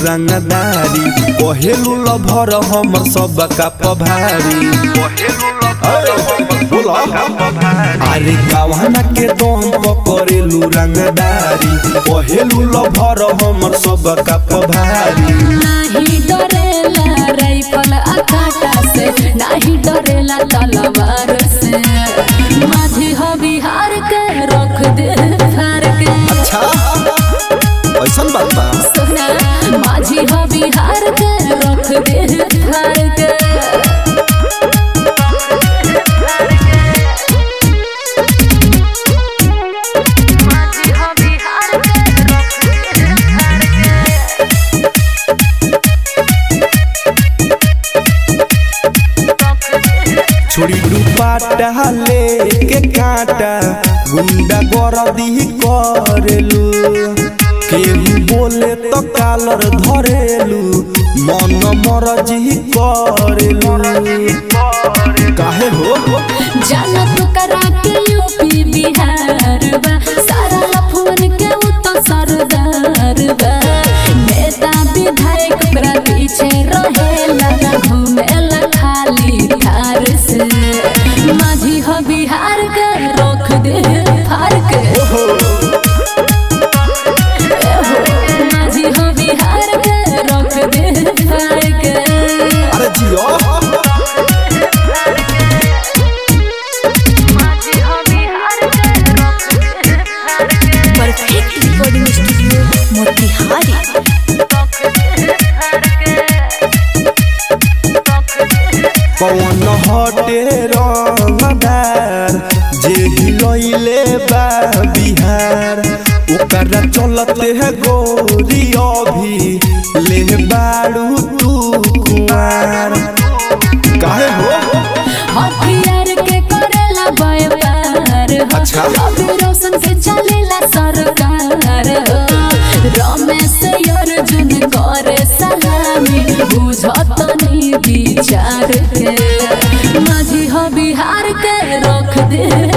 रंगदारी कहेलू लभर हमर सब का पभारी अरे गवाना के दम पकड़ेलू रंगदारी कहेलू लभर हमर सब का पभारी नाही डरेला राइफल आ काटा से नाही डरेला तलवार से माझी हो बिहार के रख दे फार के अच्छा ऐसन बात बा सोना माझी हो बिहार के रख दे फार के माझी हो बिहार के रख दे फार के छोड़ी दुपाटा लेके काटा गुंडा गरदी करेलू केहू बोले तो कालर धरेलू मन मरजी करेलू काहे हो जाना तो करा के यूपी बिहार बा सारा लफुन के उ तो सरदार बा नेता विधायक ओकरा पीछे रहेला घूमेला खाली थार से माझी हो बिहार के रोक दे फार के एहो, माझी हो बिहार के रोक दे फार के अरे जियो perfect recording studio Motihari Pawan हटे रंगदार जे हिलैले बा बिहार ओकरा चलते है गोरी अभी ले बाड़ू तू कुआर काहे हो हथियार के करेला व्यापार हो अच्छा। रवि रोशन के चलेला सरकार हो रमेश अर्जुन करे सलामी बुझत नी विचार के माझी हो बिहार के रख दे